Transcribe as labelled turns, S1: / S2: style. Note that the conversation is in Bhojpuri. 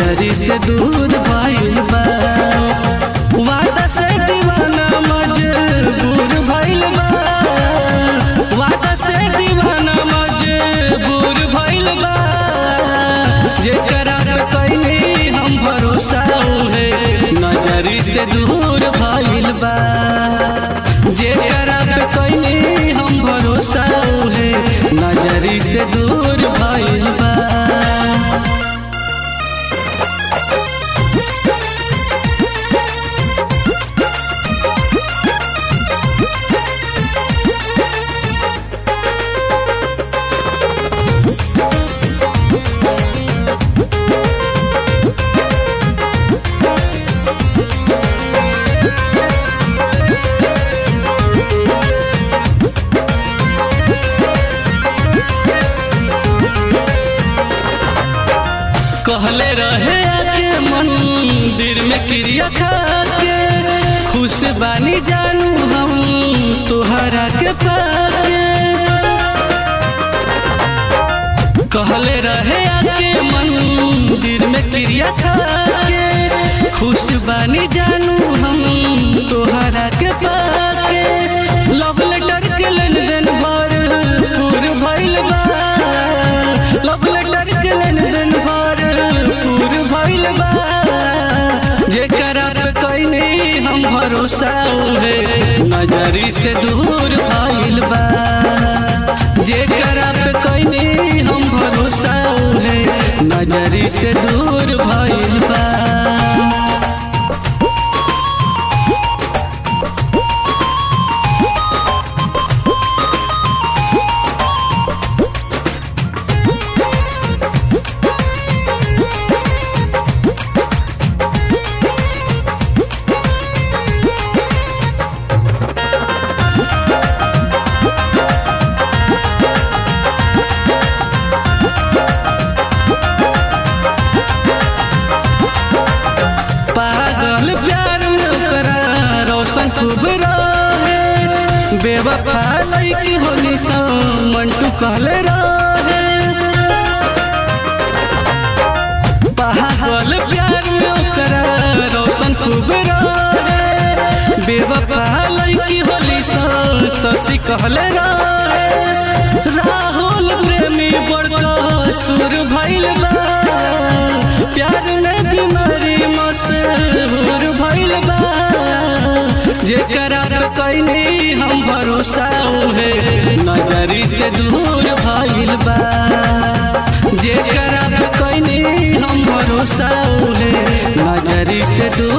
S1: नजरी से दूर भइल बा वादा से दीवाना मजबूर भइल बा वादा से दीवाना मजबूर भइल बा जेकरा पे कइनी हम भरोसा उहे नजरी से दूर भइल बा जेकरा पे कइनी हम भरोसा उहे नजरी से दूर भइल बा कहले रहे आके मंदिर में क्रिया खा के खुश बानी जानू हम तुहरा के पाके कहले रहे आके मंदिर में क्रिया खा के खुश बानी जानू हम तुहरा के पाके लव लेटर के लेन देन भर पूर भइल बा लव लेटर के लेन देन भर पूर भइल बा जेकरा पे कइनी हम भरोसा उहे नजरी से दूर भइल बा जेकरा पे कइनी हम भरोसा उहे नजरी से दूर भइल बा पागल प्यार में ओकरा रोशन खूब रहे बेवफा लड़की होली सा मंटू कहले रहे पागल प्यार में ओकरा रोशन खूब रहे बेवफा लड़की होली सा शशि कहले रहे राहुल प्रेमी बड़का सुर भइल बा प्यार में बीमारी मशहूर भइल बा जेकरा पे कइनी हम भरोसा उहे नजरी से दूर भइल बा जेकरा पे कइनी हम भरोसा उहे नजरी से दूर